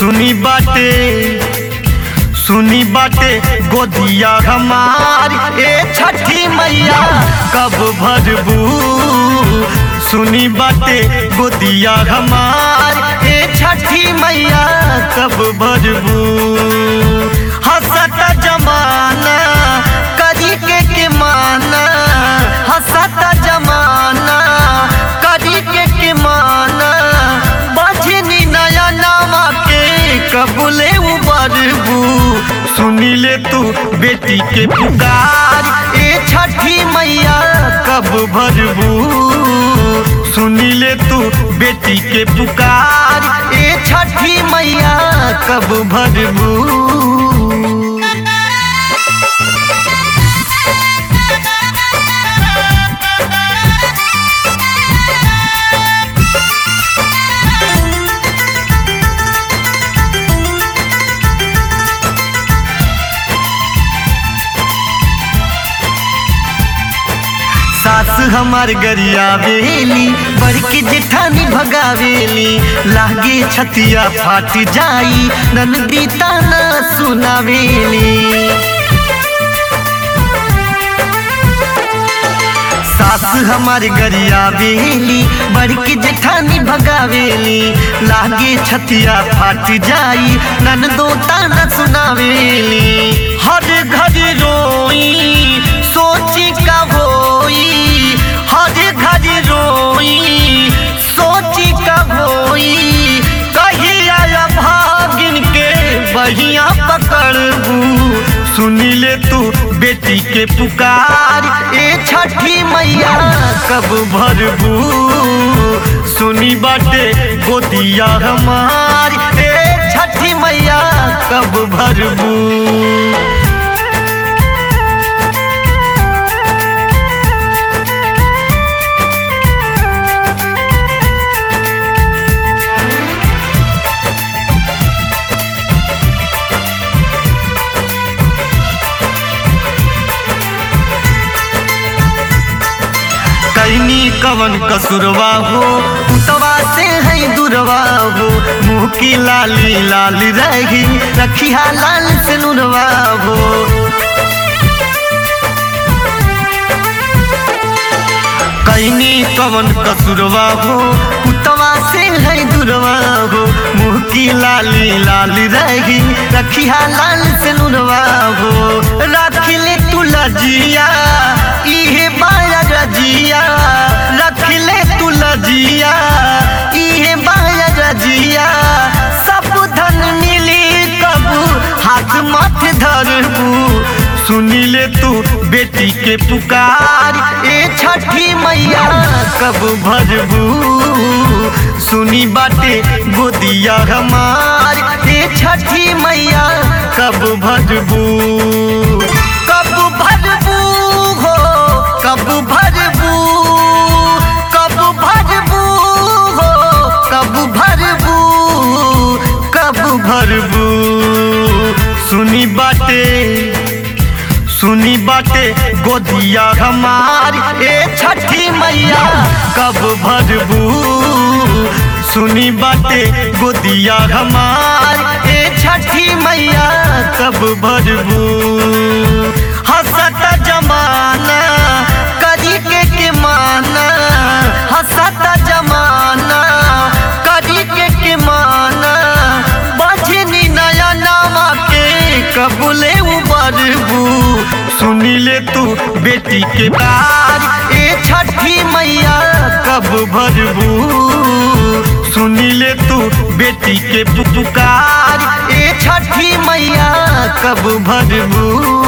सुनी बाटे सुनी बाटे गोदिया हमार ए छठी मैया कब भरबू सुनी बाटे गोदिया हमार ए छठी मैया कब भरबू हसत जमाना करी के के माना हसत जमाना करी के के माना बजनी नया नामा के कबूले उबरबू सुनी ले तू बेटी के पुकार ए छठी मैया कब भरबू सुनी ले तू बेटी के पुकार ए छठी मैया कब भरबू सास हमार गरियावेली बड़की जेठानी भगावेली लागे छतिया फाट जाई ननदी ताना सुनावेली सास हमार गरियावेली बड़की जेठानी भगावेली लागे छतिया फाट जाई ननदो ताना सुनावेली हर घर रोई सोची का होई हर घर रोई सोची का होई कहिया भागिन के बहिया पकड़बू सुनी ले तू बेटी के पुकार ए छठी मैया कब भरबू सुनी बाटे गोदिया हमार ए छठी मैया कब भरबू कैनी कवन कसुरवा हो उतवा से है दुरवा हो मुँह की लाली लाल रही रखिया लाल से नुरवा हो कैनी कवन कसुरवा हो उतवा से है दुरवा हो मुँह की लाली लाल रही रखिया लाल से नुरवा हो रख ले तू लजिया इहे बाया रजिया रख ले तू लजिया इहे बाया रजिया सब धन मिली कबू हाथ मत धरबू सुनी ले तू बेटी के पुकार ए छठी मैया कब भरबू सुनी बाटे गोदिया हमार ए छठी मैया कब भरबू कब भरबू हो कब भरबू कब भरबू हो कब भरबू कब भरबू सुनी बाटे सुनी बाटे गोदिया हमार ए छठी मैया कब भरबू सुनी बाटे गोदिया हमार ए छठी मैया कब भरबू हसत जमाना करी के के माना हसत जमाना करी के के माना बजनी नया नामा के कबूले उबरबू सुनी ले तू बेटी के बार ए छठी मैया कब भरबू सुनी ले तू बेटी के पुकार ए छठी मैया कब भरबू